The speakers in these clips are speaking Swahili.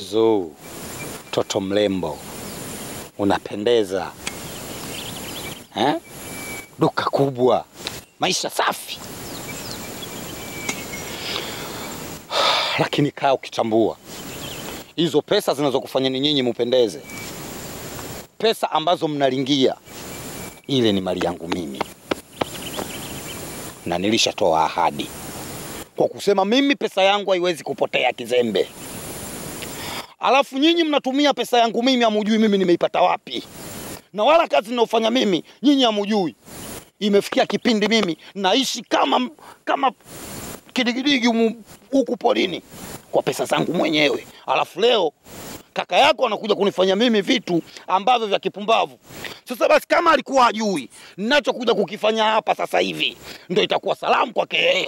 Zuu, toto mrembo, unapendeza eh? Duka kubwa, maisha safi, lakini kaa ukitambua hizo pesa zinazokufanyeni nyinyi mupendeze, pesa ambazo mnalingia, ile ni mali yangu mimi, na nilishatoa ahadi kwa kusema mimi pesa yangu haiwezi kupotea kizembe. Alafu nyinyi mnatumia pesa yangu mimi, hamujui mimi nimeipata wapi, na wala kazi ninayofanya mimi nyinyi hamujui. Imefikia kipindi mimi naishi kama kama kidigidigi humu- huku porini kwa pesa zangu mwenyewe, alafu leo kaka yako anakuja kunifanya mimi vitu ambavyo vya kipumbavu. Sasa basi, kama alikuwa ajui ninachokuja kukifanya hapa sasa hivi, ndio itakuwa salamu kwake yeye.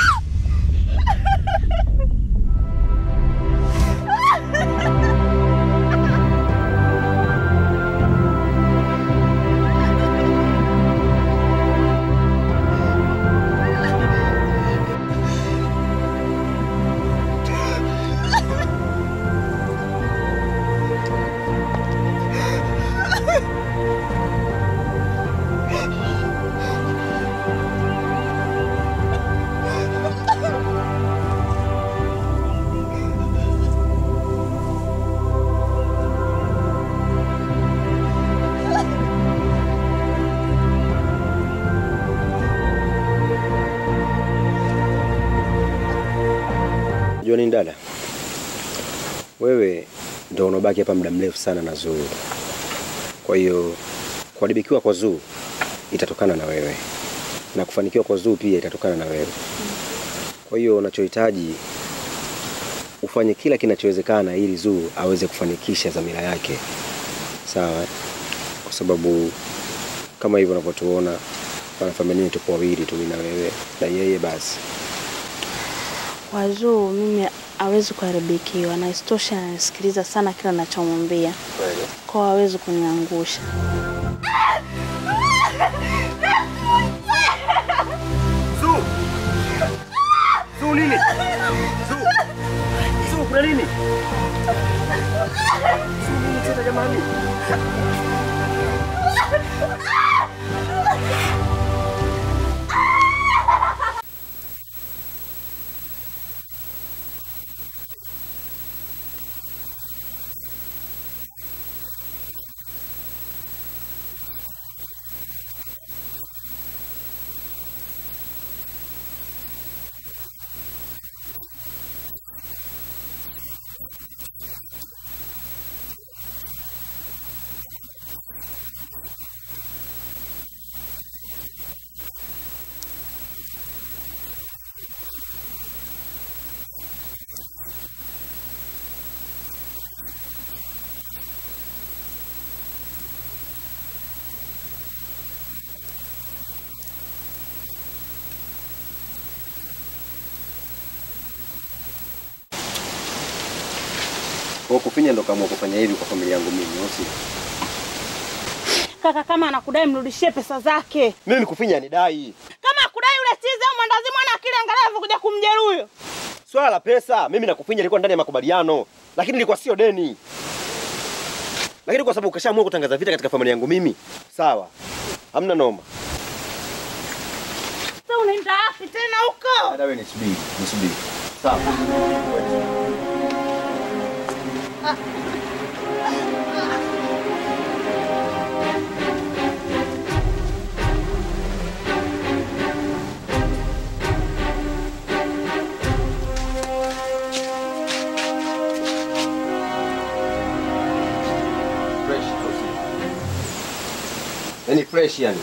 Unajua nini dada, wewe ndo unabaki hapa muda mrefu sana na Zuu. Kwa hiyo kuharibikiwa kwa Zuu itatokana na wewe na kufanikiwa kwa Zuu pia itatokana na wewe. Kwa hiyo unachohitaji ufanye kila kinachowezekana ili Zuu aweze kufanikisha dhamira yake, sawa? eh? Kwa sababu kama hivyo unavyotuona wanafamilia tupo wawili tu, mimi na wewe na yeye basi Wazuu mimi hawezi kuharibikiwa na isitoshe ananisikiliza sana kila nachomwambia, kwa hawezi kuniangusha. Zuu! Zuu nini? Zuu! Zuu kuna nini? Zuu nini tena jamani? Kwa kufinya ndo kaamua kufanya hivi kwa familia yangu mimi, au sio? Kaka, kama anakudai mrudishie pesa zake. Mimi kufinya ni dai. Kama akudai yule chizi au mwandazi mwana akili angalau kuja kumjeruhi huyo. Swala la pesa, mimi nakufinya ilikuwa ndani ya makubaliano, lakini ilikuwa sio deni. Lakini kwa sababu ukashaamua kutangaza vita katika familia yangu mimi, sawa, hamna noma. Sasa unaenda wapi tena huko? Dada wewe nisubiri, nisubiri. Sawa. Fresh, au sio? Yaani fresh yani.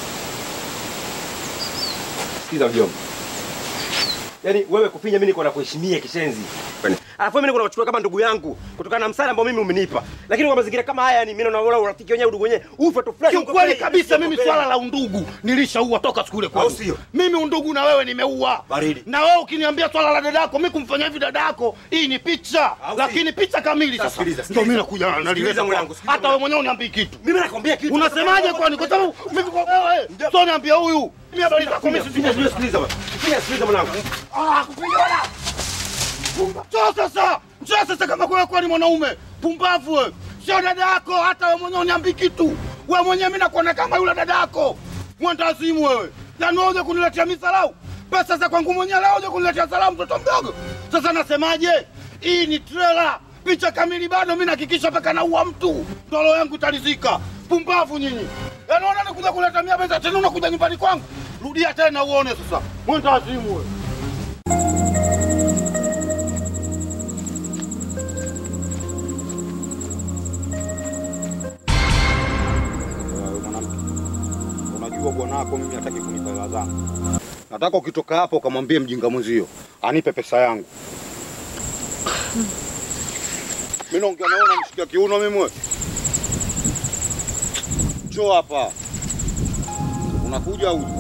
Sikiza mjomba. Yaani wewe kufinya mimi niko na kuheshimia kishenzi. Alafu mimi niko nakuchukua kama ndugu yangu kutokana na msaada ambao mimi umenipa. Lakini kwa mazingira kama haya yani mimi naona urafiki wenyewe udugu wenyewe ufe tu fresh. Kiukweli kabisa mimi swala la undugu nilishaua toka siku ile Au kwenu. sio? Mimi undugu na wewe nimeua. Baridi. Na wewe ukiniambia swala la dadako, mimi kumfanyia hivi dadako, hii ni picha. Au si? Lakini picha kamili Sasa sasa. sikiliza, Ndio mimi sikiliza. nakuja Sikiliza nalileta mwanangu, kwako. sikiliza Hata wewe mwanangu. mwenyewe uniambii kitu. Mimi nakwambia kitu. Unasemaje kwani? Kwa sababu mimi kwa wewe sio niambia huyu. Mimi habari zako mimi Finya, sijui. sikiliza bwana. Finya, sikiliza mwanangu. Ah, kupiga wala. Sio sasa. Sio sasa kama kwa kwa ni mwanaume pumbavu wewe. Sio dada yako hata wewe mwenyewe uniambi kitu. Wewe mwenyewe mimi nakuona kama yule dada yako. Mwandazimu wewe. Yaani wewe uje kuniletea misalau. Pesa za kwangu mwenyewe leo uje kuniletea salamu mtoto mdogo. Sasa nasemaje? Hii ni trailer. Picha kamili bado mimi nahakikisha mpaka naua mtu. Ndolo yangu italizika. Pumbavu nyinyi. Yaani unaona nikuja kuleta mia pesa tena unakuja nyumbani kwangu. Rudia tena uone sasa. Mwandazimu wewe. Wewe mwanamke, unajua bwana wako mimi hataki kunipa hela zangu. Nataka ukitoka hapo ukamwambie mjinga mwenzio anipe pesa yangu. Mimi naongea naona mshikia kiuno mimi wewe. Njoo hapa. Unakuja au?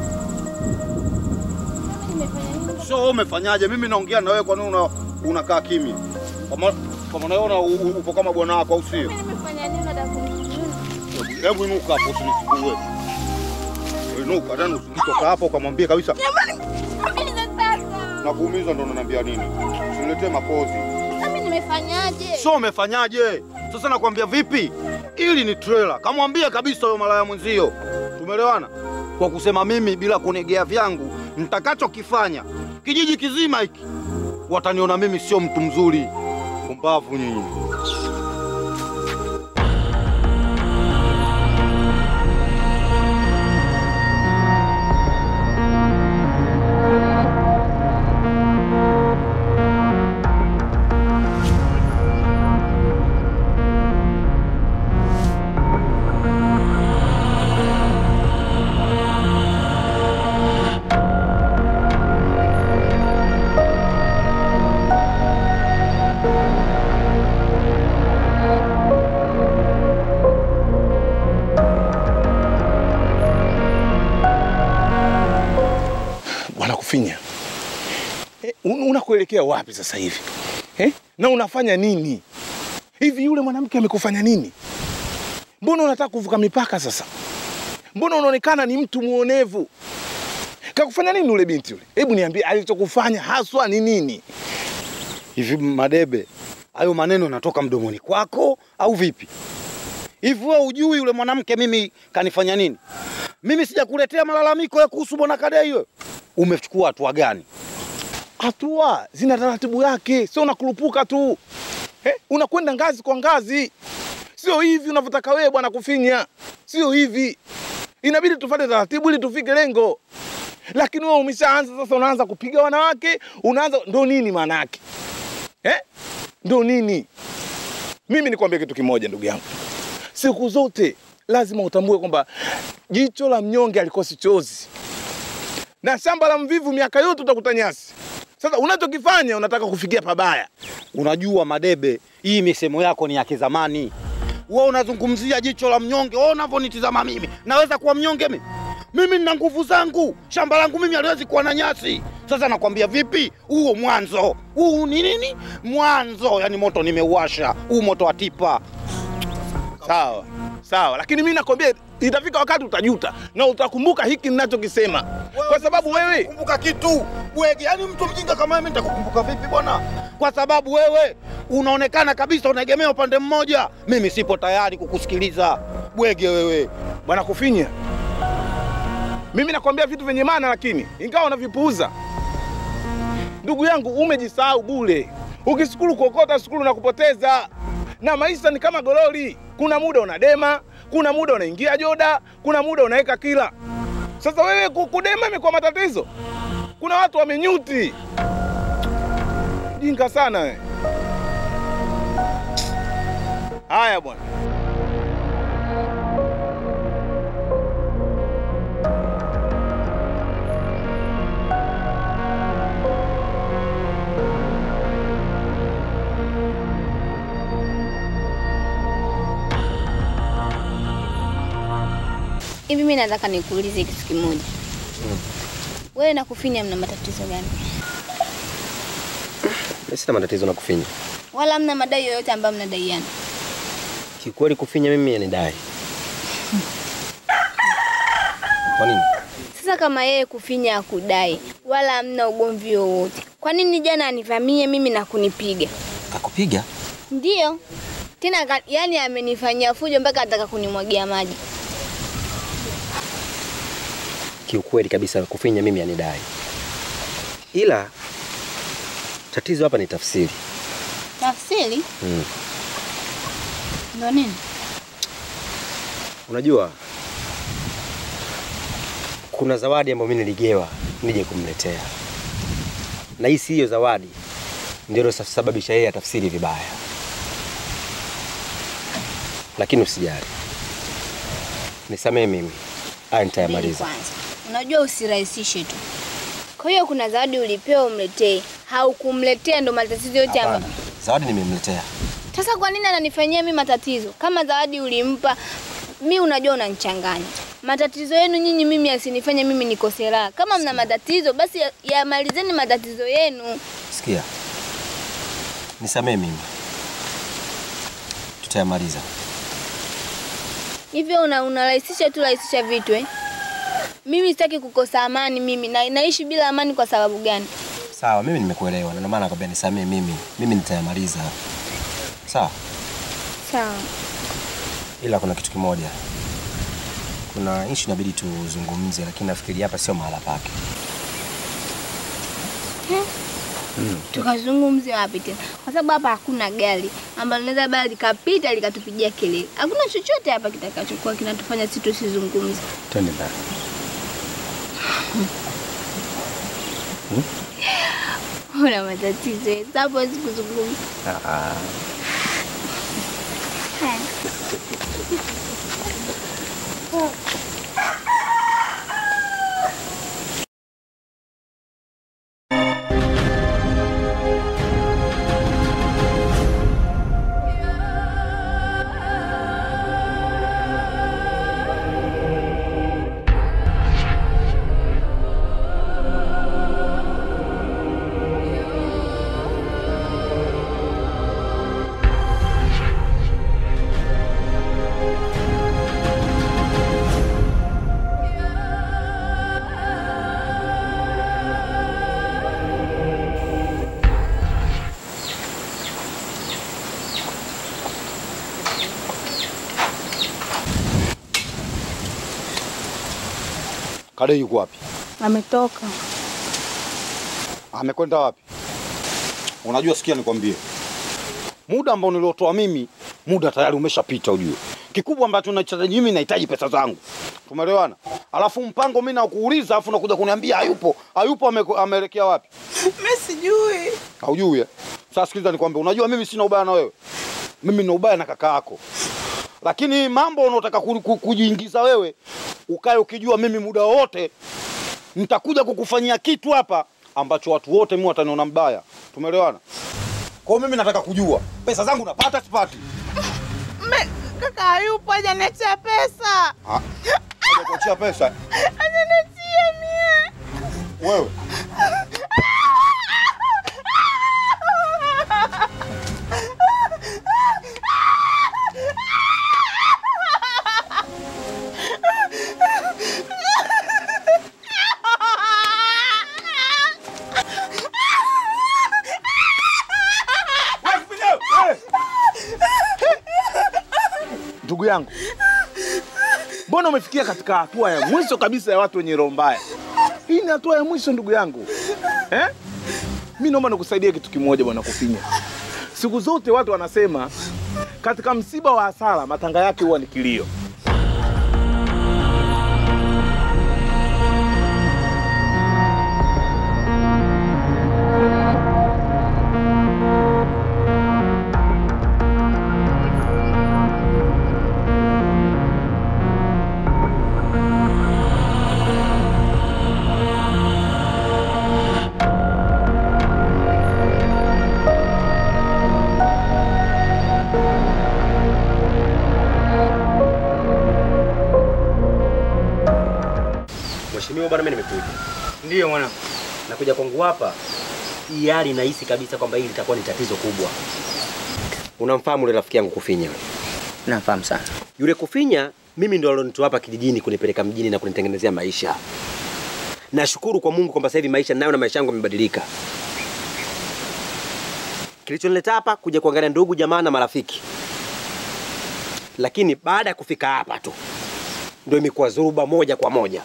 Sio wewe umefanyaje? Mimi naongea na wewe kwa nini una, unakaa kimya? Kama kama unaona u- u- upo kama bwana wako au sio? Nimefanya nini dada kunijua? Hebu inuka hapo usinisumbue. Inuka tena usitoka hapo ukamwambie kabisa Jamani, mimi sasa. na kuumiza ndo unaniambia nini? Usiniletee mapozi. Mimi nimefanyaje? Sio umefanyaje? Sasa nakwambia vipi? Ili ni trailer. Kamwambie kabisa huyo malaya mwenzio. Tumeelewana? Kwa kusema mimi bila kunegea vyangu nitakachokifanya kijiji kizima hiki wataniona mimi sio mtu mzuri. Pumbavu nyinyi. Bwana Kufinya, eh, un- unakuelekea wapi sasa hivi eh? na unafanya nini hivi? Yule mwanamke amekufanya nini? Mbona unataka kuvuka mipaka sasa? Mbona unaonekana ni mtu muonevu? Kakufanya nini yule binti yule? Hebu niambie, alichokufanya haswa ni nini? Hivi Madebe, hayo maneno yanatoka mdomoni kwako au vipi? Hivi wewe ujui yule mwanamke mimi kanifanya nini? Mimi sijakuletea malalamiko ya kuhusu bwana Kadei wewe. Umechukua hatua gani? Hatua zina taratibu yake, sio unakurupuka tu eh? Unakwenda ngazi kwa ngazi, sio hivi unavyotaka wewe bwana Kufinya, sio hivi. Inabidi tufuate taratibu ili tufike lengo, lakini wewe umeshaanza sasa, unaanza kupiga wanawake, unaanza ndo nini maana yake eh? Ndo nini? Mimi nikwambie kitu kimoja, ndugu yangu, siku zote lazima utambue kwamba jicho la mnyonge alikosi chozi na shamba la mvivu miaka yote utakuta nyasi. Sasa unachokifanya unataka kufikia pabaya. Unajua Madebe, hii misemo yako ni ya kizamani. Wewe unazungumzia jicho la mnyonge, wewe unavyonitizama mimi, naweza kuwa mnyonge mimi? Mimi nina nguvu zangu, shamba langu mimi haliwezi kuwa na nyasi. Sasa nakwambia vipi, huo mwanzo huu ni nini? Mwanzo yani moto nimeuasha, huu moto wa tipa. Sawa sawa, lakini mimi nakwambia itafika wakati utajuta na utakumbuka hiki ninachokisema, kwa sababu wewe kumbuka kitu bwege, yani mtu mjinga kama mimi nitakukumbuka vipi bwana? Kwa sababu wewe unaonekana kabisa unaegemea upande mmoja. Mimi sipo tayari kukusikiliza bwege wewe. bwana Kufinya, mimi nakwambia vitu vyenye maana, lakini ingawa unavipuuza, ndugu yangu, umejisahau bure. Ukisukulu kuokota, sukulu na kupoteza, na maisha ni kama gololi. Kuna muda unadema, kuna muda unaingia joda, kuna muda unaweka kila. Sasa wewe ku- kudema imekuwa matatizo. Kuna watu wamenyuti, jinga sana we. Haya bwana. Hivi mimi nataka nikuulize kitu kimoja. Wewe na Kufinya mna matatizo gani? Mimi sina matatizo na Kufinya. Wala mna madai yoyote ambayo mnadaiana? Kikweli Kufinya mimi anidai. Kwa nini? Sasa kama yeye Kufinya akudai wala hamna ugomvi wowote, kwa nini jana anivamie mimi na kunipiga? Kakupiga? Ndiyo. Tena ka, yani amenifanyia fujo mpaka ataka kunimwagia maji. Kiukweli kabisa kufinya mimi anidai, ila tatizo hapa ni tafsiri. Tafsiri? Mm. Ndo nini? Unajua kuna zawadi ambayo mimi niligewa nije kumletea, na hii si hiyo zawadi ndio ilosababisha yeye atafsiri vibaya, lakini usijali, nisamee mimi, haya Subiri nitayamaliza. kwanza. Unajua usirahisishe tu. Kwa hiyo kuna zawadi ulipewa umletee, haukumletea ndo matatizo yote hapa. Hapana, zawadi nimemletea. Sasa kwa nini ananifanyia mimi matatizo? Kama zawadi ulimpa, mi unajua unanichanganya. Matatizo yenu nyinyi mimi yasinifanye mimi nikose raha. Kama mna matatizo basi ya- yamalizeni matatizo yenu. Sikia, nisamee mimi, tutayamaliza. Hivyo una unarahisisha tu rahisisha vitu eh? Mimi sitaki kukosa amani mimi na, naishi bila amani kwa sababu gani? Sawa, mimi nimekuelewa, na ndio maana nakwambia nisamee mimi, mimi nitayamaliza. Sawa, Sawa. ila kuna kitu kimoja, kuna issue inabidi tuzungumze, lakini nafikiri hapa sio mahala pake. Tukazungumze wapi tena? Kwa sababu hapa hakuna gari ambalo linaweza bali likapita likatupigia kelele. Hakuna chochote hapa kitakachokuwa kinatufanya sisi tusizungumze. Twende ndani. Una matatizo eh? Sasa hapo hawezi kuzungumza. Haya. Kade yuko wapi? Ametoka. Amekwenda wapi? Unajua, sikia nikwambie, muda ambao niliotoa mimi, muda tayari umeshapita. Ujue kikubwa ambacho nachohitaji mimi, nahitaji pesa zangu. Tumeelewana? Alafu mpango mimi nakuuliza, alafu nakuja kuniambia hayupo. Hayupo, ame- ameelekea wapi? Mimi sijui. Haujui eh? Sasa sikiliza nikwambie, unajua mimi sina ubaya na wewe, mimi nina ubaya na kaka yako, lakini mambo unaotaka ku- ku- kujiingiza wewe, ukae ukijua mimi muda wote nitakuja kukufanyia kitu hapa ambacho watu wote mimi wataniona mbaya. Tumeelewana? Kwa hiyo mimi nataka kujua pesa zangu napata sipati? Me, kaka hayupo hajaniachia pesa. Ah, hajakuachia pesa Hajaniachia mie. wewe? Ndugu yangu, mbona umefikia katika hatua ya mwisho kabisa ya watu wenye roho mbaya? Hii ni hatua ya mwisho ndugu yangu eh? Mi naomba nikusaidie kitu kimoja bwana Kufinya. Siku zote watu wanasema katika msiba wa hasara matanga yake huwa ni kilio. Mheshimiwa bwana, mimi nimekuja. Ndiyo mwanangu. Nakuja kwangu hapa, hii hali nahisi kabisa kwamba hili litakuwa ni tatizo kubwa. Unamfahamu yule rafiki yangu Kufinya? yule? Nafahamu sana. Yule Kufinya mimi ndo alonitoa hapa kijijini kunipeleka mjini na kunitengenezea maisha. Nashukuru kwa Mungu kwamba sasa hivi maisha nayo na maisha yangu yamebadilika. Kilichonileta hapa kuja kuangalia ndugu jamaa na marafiki, lakini baada ya kufika hapa tu ndio imekuwa dhuruba moja kwa moja.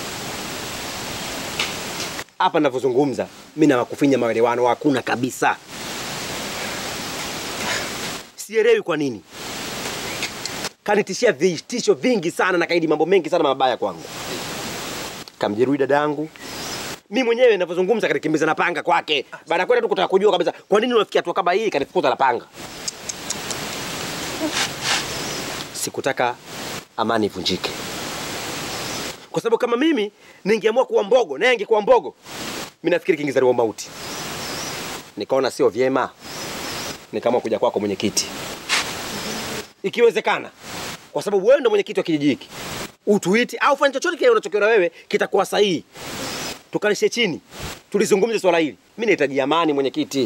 Hapa ninavyozungumza mimi na Makufinya maelewano hakuna kabisa. Sielewi kwa nini kanitishia vitisho vingi sana na kaidi mambo mengi sana mabaya kwangu. Kamjeruhi dadangu, mi mwenyewe ninavyozungumza kanikimbiza na panga kwake. Baada ya kwenda tu kutaka kujua kabisa kwa nini unafikia hatua kama hii, kanifukuza na panga. Sikutaka amani ivunjike, kwa sababu kama mimi ningeamua kuwa mbogo naye angekuwa mbogo, mi nafikiri kingizaliwa mauti. Nikaona sio vyema, nikaamua kuja kwako mwenyekiti, ikiwezekana, kwa sababu wewe ndo mwenyekiti wa kijiji hiki, utuiti au fanya chochote kile unachokiona wewe kitakuwa sahihi tukalishe chini tulizungumze swala hili. Mimi nahitaji amani, mwenyekiti.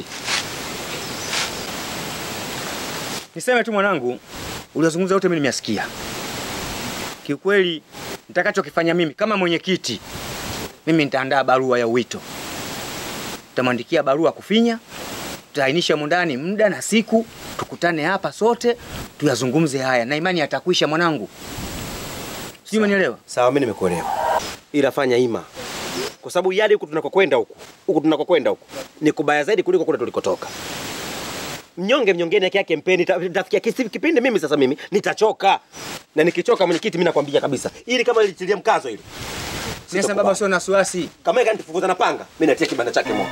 Niseme tu mwanangu, uliyozungumza yote mimi nimeyasikia. Kiukweli nitakachokifanya mimi kama mwenyekiti, mimi nitaandaa barua ya wito, tutamwandikia barua Kufinya, tutaainisha humo ndani muda na siku, tukutane hapa sote tuyazungumze haya, na imani yatakwisha mwanangu. Sijui umenielewa? Sawa, mimi nimekuelewa, ila fanya ima, kwa sababu yale huku tunakokwenda huku huku tunakokwenda huku ni kubaya zaidi kuliko kule tulikotoka. Mnyonge mnyongeni yake yake mpeni. Ita- Itafikia kisi- kipindi mimi sasa mimi nitachoka, na nikichoka mwenyekiti, mimi nakwambia kabisa, ili kama litilia mkazo hili Sasa baba, Sitokubali. sio na wasiwasi. kama yeye kanifukuza na panga, mimi natia kibanda chake moto.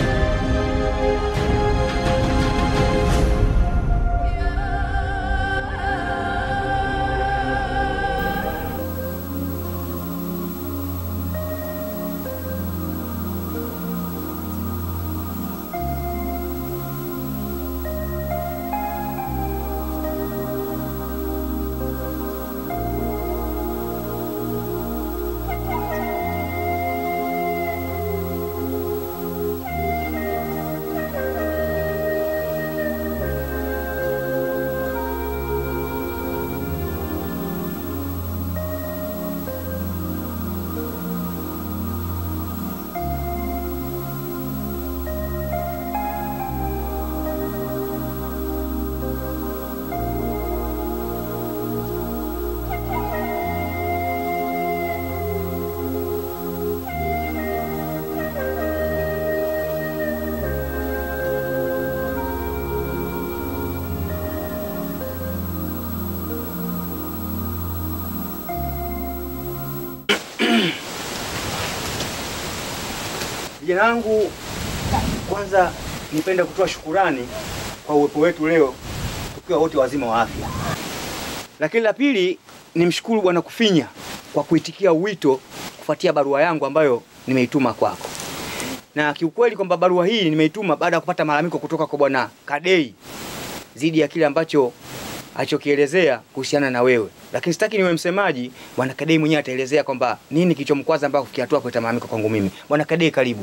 Vijana wangu, kwanza nipenda kutoa shukurani kwa uwepo wetu leo tukiwa wote wazima wa afya, lakini la pili nimshukuru Bwana Kufinya kwa kuitikia wito kufuatia barua yangu ambayo nimeituma kwako, na kiukweli kwamba barua hii nimeituma baada ya kupata malalamiko kutoka kwa Bwana Kadei dhidi ya kile ambacho alichokielezea kuhusiana na wewe, lakini sitaki niwe msemaji. Bwana Kadei mwenyewe ataelezea kwamba nini kilichomkwaza mpaka kufikia hatua kuleta malalamiko kwangu mimi. Bwana Kadei, karibu.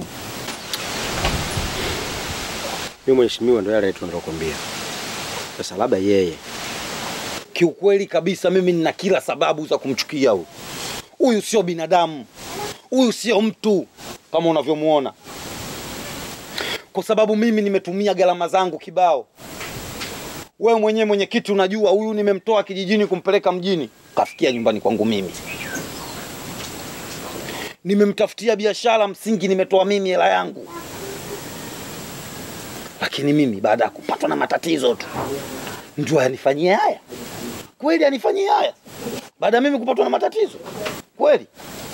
Mimi mheshimiwa, ndo yale tu nilokuambia. Sasa labda yeye Kiukweli kabisa, mimi nina kila sababu za kumchukia huyu. Huyu sio binadamu, huyu sio mtu kama unavyomuona, kwa sababu mimi nimetumia gharama zangu kibao. Wewe mwenyewe mwenyekiti, unajua huyu nimemtoa kijijini kumpeleka mjini, kafikia nyumbani kwangu mimi. Nimemtafutia biashara msingi, nimetoa mimi hela yangu, lakini mimi baada ya kupatwa na matatizo tu ndio anifanyie haya kweli? Anifanyie haya baada ya mimi kupatwa na matatizo kweli?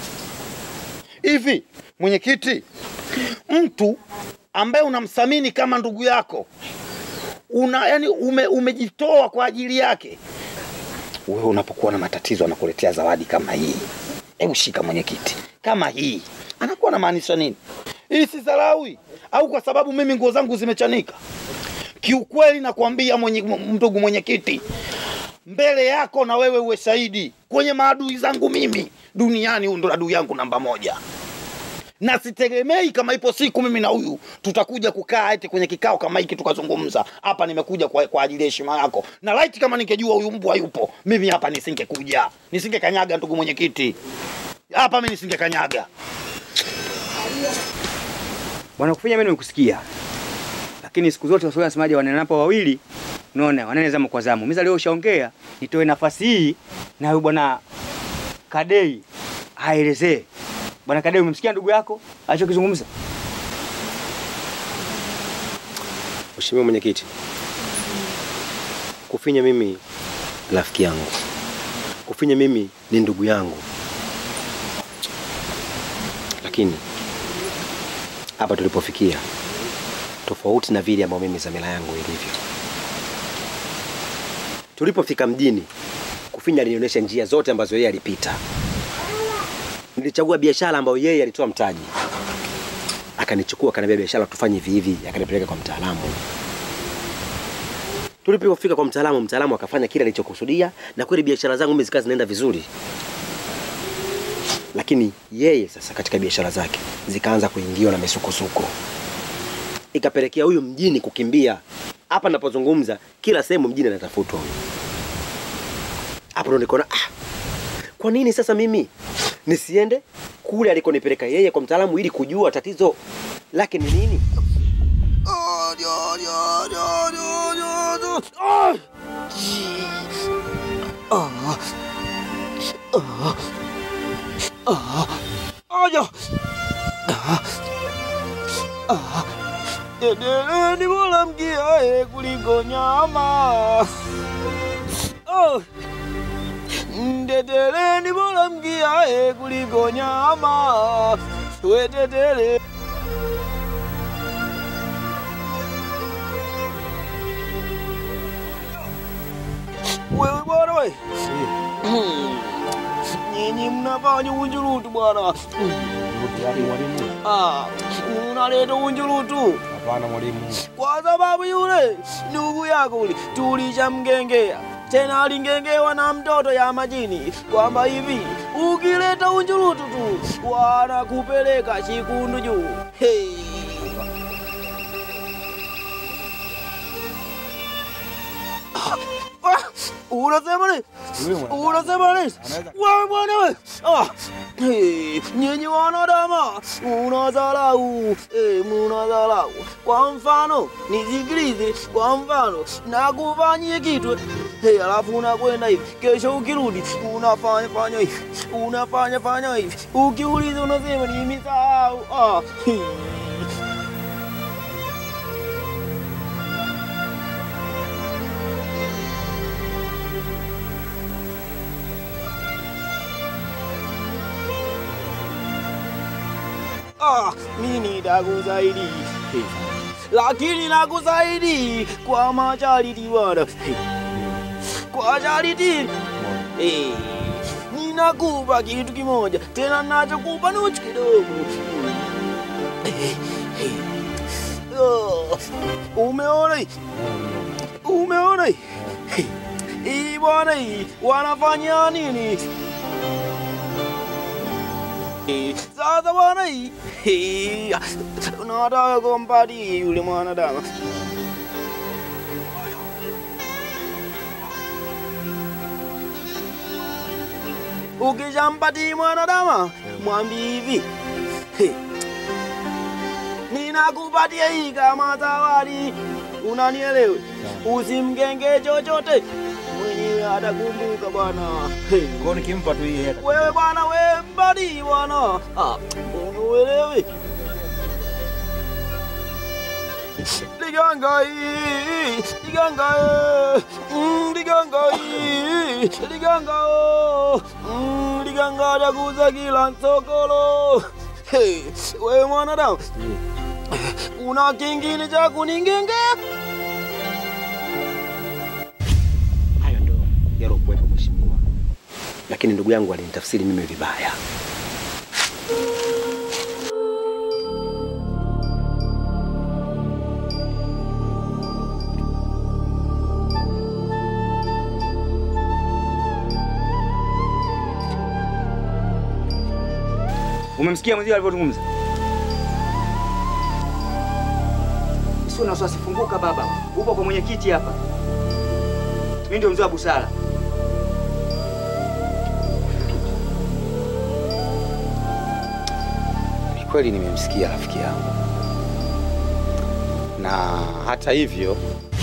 Hivi mwenyekiti, mtu ambaye unamthamini kama ndugu yako una yani ume, umejitoa kwa ajili yake, wewe unapokuwa na matatizo anakuletea zawadi kama hii. Hebu shika mwenyekiti, kama hii anakuwa anamaanisha nini? Hii si dharawi au kwa sababu mimi nguo zangu zimechanika? Kiukweli nakwambia mwenye, ndugu mwenyekiti, mbele yako na wewe uwe shahidi kwenye maadui zangu mimi duniani, huyu ndo adui yangu namba moja, na sitegemei kama ipo siku mimi na huyu tutakuja kukaa eti kwenye kikao kama hiki tukazungumza. Hapa nimekuja kwa, kwa ajili ya heshima yako, na laiti kama ningejua huyu mbwa yupo, mimi hapa nisingekuja, nisingekanyaga. Ndugu mwenyekiti, hapa mimi nisingekanyaga. Bwana Kufinya, mimi nimekusikia, lakini siku zote Waswahili wanasemaje, wanenapo wawili unaona wanene zamu kwa zamu. Mimi leo ushaongea, nitoe nafasi hii na huyu bwana Kadei aelezee. Bwana Kadei, umemsikia ndugu yako alichokizungumza? Mheshimiwa Mwenyekiti, Kufinya mimi rafiki yangu, Kufinya mimi ni ndugu yangu, lakini hapa tulipofikia tofauti na vile ambavyo mimi dhamira yangu ilivyo. Tulipofika mjini, Kufinya alinionyesha njia zote ambazo yeye alipita. Nilichagua biashara ambayo yeye alitoa mtaji, akanichukua akaniambia, biashara tufanye hivi hivi, akanipeleka kwa mtaalamu. Tulipofika kwa mtaalamu, mtaalamu akafanya kile alichokusudia, na kweli biashara zangu mimi zikawa zinaenda vizuri, lakini yeye sasa katika biashara zake zikaanza kuingiwa na misukosuko, ikapelekea huyu mjini kukimbia. Hapa napozungumza, kila sehemu mjini anatafutwa huyu. Hapo ndo nikaona ah, kwa nini sasa mimi nisiende kule alikonipeleka yeye kwa mtaalamu ili kujua tatizo lake ni nini? Teteleni bora mkiae kuliko nyama. Oh. Teteleni bora mkiae kuliko nyama. We tetele. Wewe bwana we. Nyinyi mnafanya unjurutu bwana. Ah, unaleta unjurutu. Hapana mwalimu. kwa sababu yule ndugu yako ule tulishamgengea tena alingengewa na mtoto ya majini kwamba hivi ukileta unjurutu tu wanakupeleka chikundu juu. Hey. Ah, Unasema nini? Unasema nini? Wewe bwana wewe. Ah. Hey, nyinyi wanadama unadharau, eh, munadharau. Kwa mfano nisikilize, kwa mfano nakufanyie kitu hey, alafu unakwenda hivi, kesho ukirudi unafanya fanya hivi, unafanya fanya hivi, ukiuliza unasema nimesahau. Ah. hey. Ah, mimi nitakusaidi lakini nakusaidi kwa masharti bwana, kwa sharti eh, ninakupa kitu kimoja tena, nachokupa nuchu kidogo. Eh, eh. Oh, Umeona hii? Umeona hii? Hii bwana, hii wanafanya nini? Eh, Sasa bwana hii hii, unataka kumpatia yule mwanadamu ukishampatia mwanadamu mwambie hivi "He, ninakupatia hii kama zawadi, unanielewe? Usimgenge chochote, mwenyewe atakumbuka bwana. He. Kwa nikimpa tu hii hela. Wewe bwana, wewe mbali bwana, Ah, unuelewe liganga hii liganga eh, mm, liganga hii liganga oh, mm, liganga takuza kila nsokolo. Hey, wewe mwanadamu una kingine cha kuningengea? Hayo ndo yalokuwepo mheshimiwa, lakini ndugu yangu alinitafsiri mimi vibaya. Umemsikia mwenzio alivyozungumza? Sio na wasiwasi, funguka baba, upo kwa mwenyekiti hapa. Mimi ndio mzee wa busara. Ni kweli nimemsikia rafiki yangu, na hata hivyo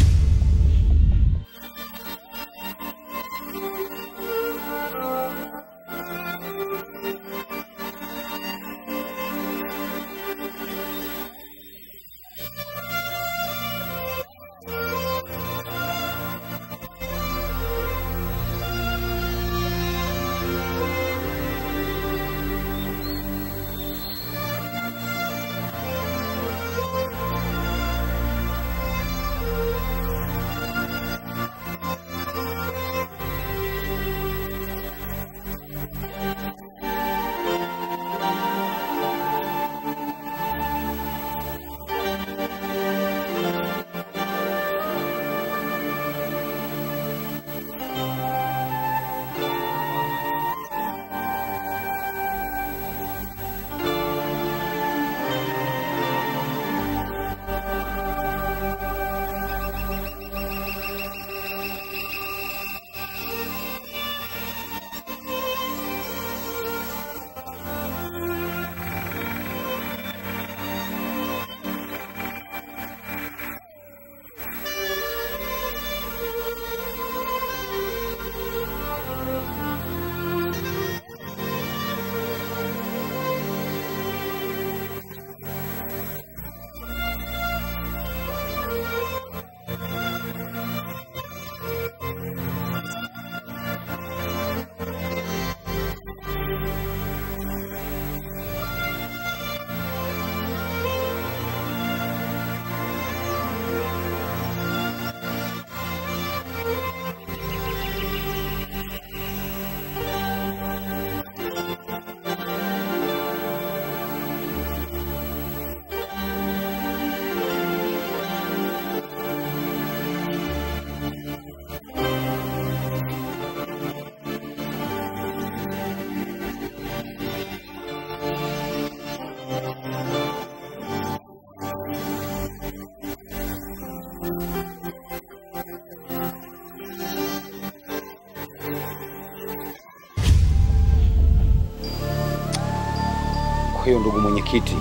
Kwa hiyo ndugu mwenyekiti,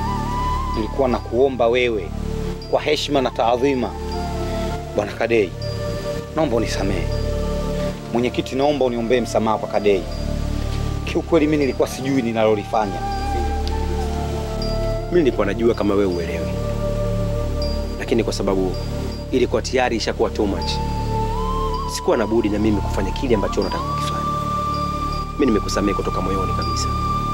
nilikuwa na kuomba wewe kwa heshima na taadhima, bwana Kadei, naomba unisamehe. Mwenyekiti, naomba uniombee msamaha kwa Kadei. Kiukweli mimi nilikuwa sijui ninalolifanya. Mimi nilikuwa najua kama wewe uelewi, lakini kwa sababu ilikuwa tayari ishakuwa too much, sikuwa na budi na mimi kufanya kile ambacho unataka kukifanya. Mimi nimekusamehe kutoka moyoni kabisa.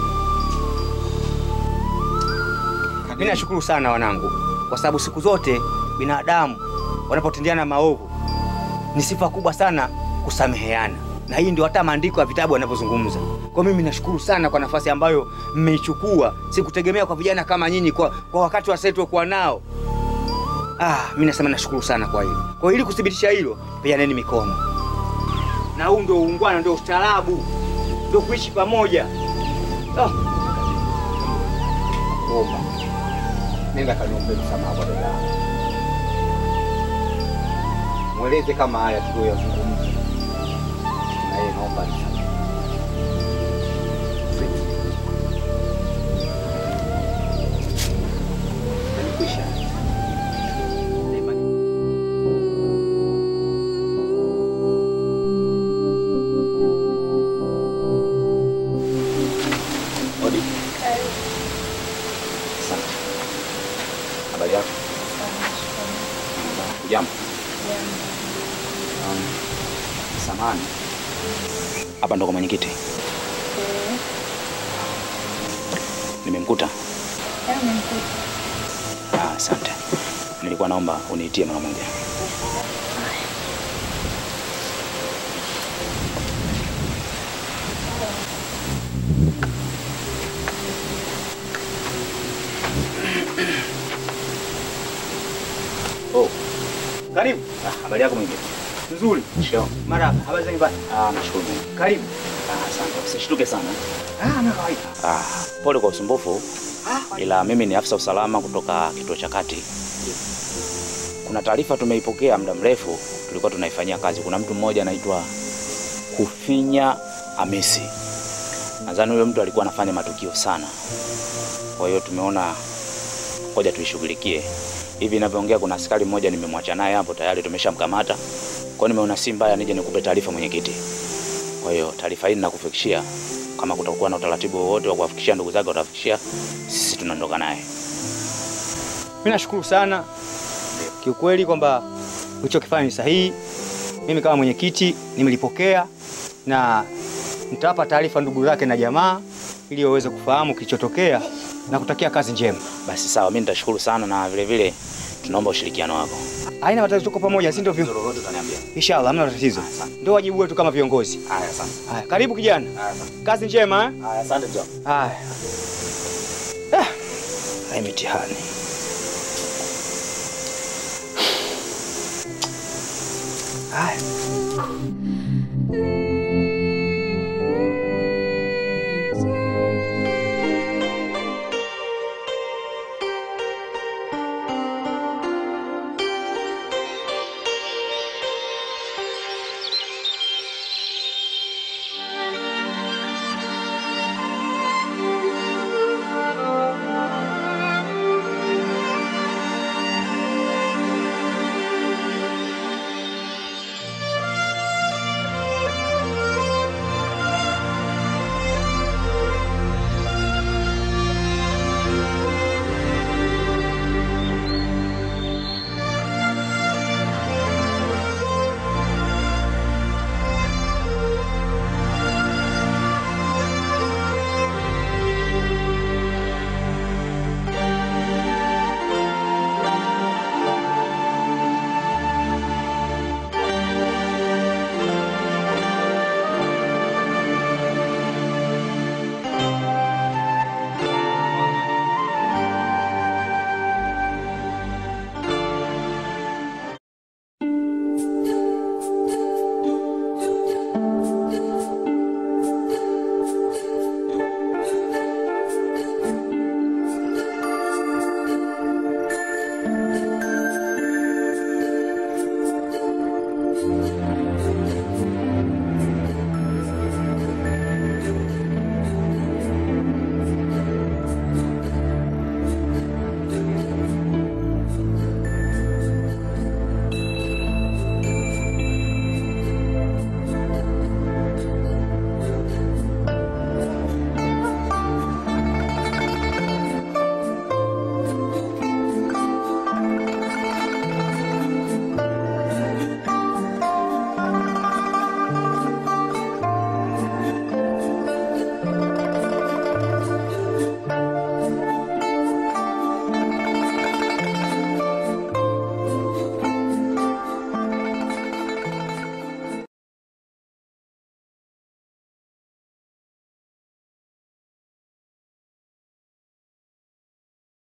Mimi nashukuru sana wanangu, kwa sababu siku zote binadamu wanapotendeana maovu ni sifa kubwa sana kusameheana, na hii ndio hata maandiko ya vitabu yanavyozungumza. Kwa mimi nashukuru sana kwa nafasi ambayo mmeichukua, sikutegemea kwa vijana kama nyinyi, kwa, kwa wakati wa sasa tuliokuwa nao. Ah, mimi nasema nashukuru sana kwa hilo. Kwa hiyo ili kuthibitisha hilo, peaneni mikono, na huu ndio uungwana, ndio ustaarabu, ndio kuishi pamoja. Ah. Kuomba nenda kaniombee msamaha kwa dada yangu, mweleze kama haya tuliyoyazungumza, na yeye naomba nisamehe. Nimekwisha. Odi. Asante. Habari yako? Jambo. Um, samani. Hapa ndo kwa mwenyekiti. Nimemkuta. Ah, asante. Nilikuwa naomba uniitie mara moja. Oh, Karibu. ah, habari yako mwenyekiti? Nzuri. Sure. Marhaba. Habari za nyumbani? Ah, nashukuru Mungu. Karibu. Ah, asante. Usishtuke sana. Ah, na kawaida. Ah, pole kwa usumbufu, ila mimi ni afisa usalama kutoka kituo cha kati. Kuna taarifa tumeipokea muda mrefu, tulikuwa tunaifanyia kazi. Kuna mtu mmoja anaitwa Kufinya Hamisi. Nadhani huyo mtu alikuwa anafanya matukio sana, kwa hiyo tumeona ngoja tuishughulikie. hivi ninavyoongea, kuna askari mmoja nimemwacha naye hapo tayari, tumeshamkamata. Kwa hiyo nimeona si mbaya nije nikupe taarifa mwenyekiti. Kwa hiyo taarifa hii ninakufikishia, kama kutakuwa na utaratibu wowote wa kuwafikishia ndugu zake, utafikishia, sisi tunaondoka naye. Mimi nashukuru sana kiukweli kwamba ulichokifanya ni sahihi. Mimi kama mwenyekiti nimelipokea na nitawapa taarifa ndugu zake na jamaa ili waweze kufahamu kilichotokea na kutakia kazi njema. Basi sawa, mimi nitashukuru sana na vile vile tunaomba ushirikiano wako. Haina matatizo, tuko pamoja, si ndio? viongozi? Lolote utaniambia. Inshallah, hamna tatizo. Ndio wajibu wetu kama viongozi. Haya, asante. Haya, karibu kijana. Kazi njema eh? Haya, asante mzee. Haya. Ah, hai mitihani. Haya.